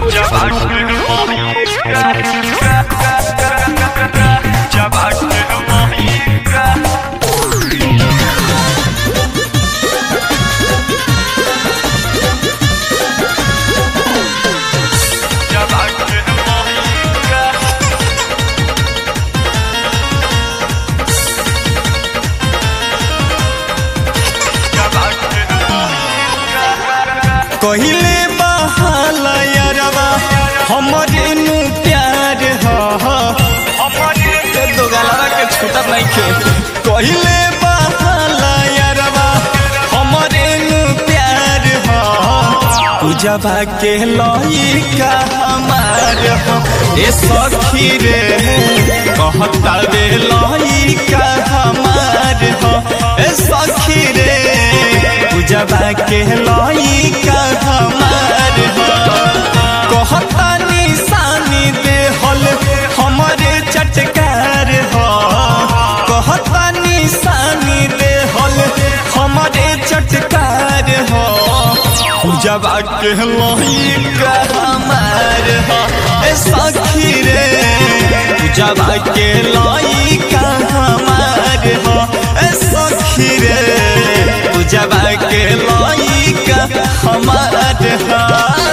कहिले बहाला यारवा हमरे नु प्यार ह हमरे दो गलवा के छूटा नहीं खे कहिले बहाला यारवा हमरे नु प्यार ह पूजवा के लइका हमार ह ए सखी रे कहता रे लइका हमार ह ए सखी रे पूजवा के लइका हमार ह कहता निशानी दे हल हमरे चटकार ह कहता निशानी दे हल हमरे चटकार ह पूजवा के लइका हमार ह ए सखी रे पूजवा के लइका हमार ह ए सखी रे पूजवा के लइका हमार ह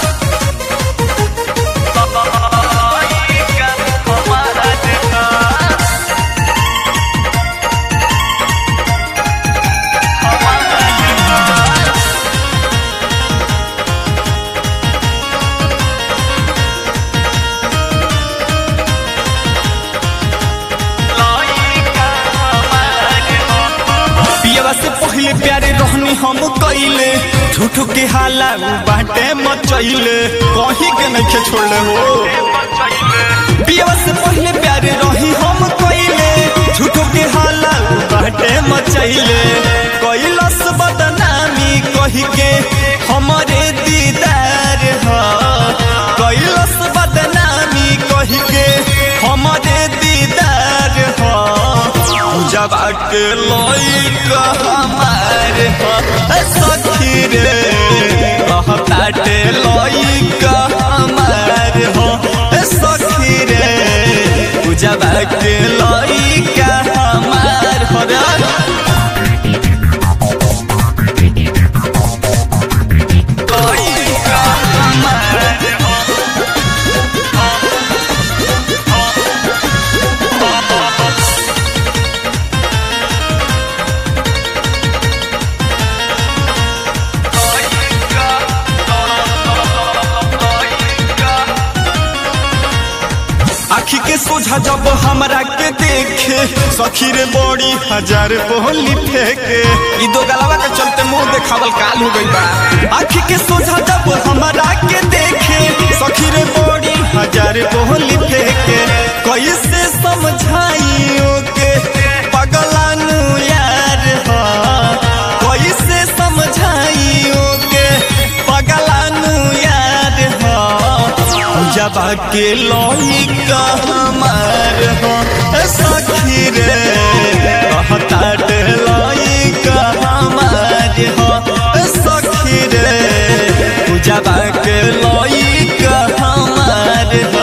पियवा से पहले प्यारे रहनी हम कइले झूठो के हाला उ बाटे मचइले कहीं के नहीं छोड़ले हो पियवा से पहले प्यारे रही हम कइले झूठो के हाला उ बाटे मचइले कइलस बदनामी कही के हमरे दीदार ह कइलस बदनामी कही के हमरे दीदार ह जबा के लइका हमार ह सखी रे कहताटे लइका हमार ह सखी रे पूजबा के लइका हमार ह रे लइका हमार ह आखी के सोझा जब हमरा के देखे सखी रे बड़ी हजार बोली फेंके ई दो गलवा के चलते मुंह देखावल काल हो गई बा आखी के सोझा जब हमरा के देखे सखी रे बड़ी हजार बोली फेंके कैसे समझाइयो के पगलानु यार ह कैसे समझाइयो के पगलानु यार ह जबा के लइका हमार हो सखी रे कहता डे लइका हमार हो सखी रे जबा के लइका हमार हो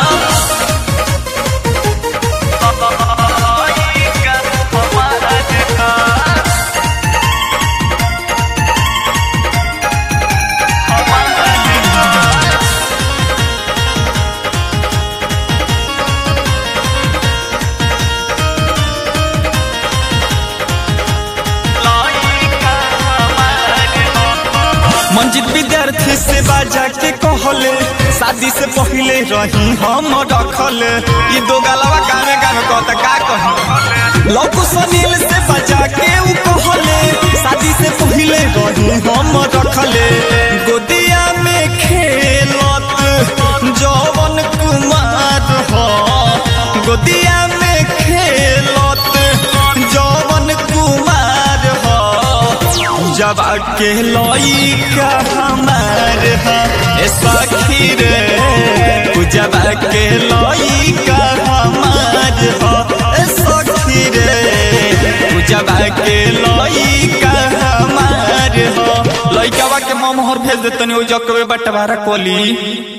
मंजिल विद्यार्थी से बाजा के कहले शादी से पहले रही हम रखल ई दो गलवा गाने गाने कहता का कही लौको सनील से बजा के उ कहले शादी से पहले रही हम रखले गोदिया में खेलत जवन कुमार हो गोदिया में खेलत जवन कुमार हो जब के लइका हमार ह ए सखी रे जब के लइका हमार ह ए सखी रे जब के लइका हमार ह लइकावा के ममहर भेज देतनी ओ जकवे बटवारा कोली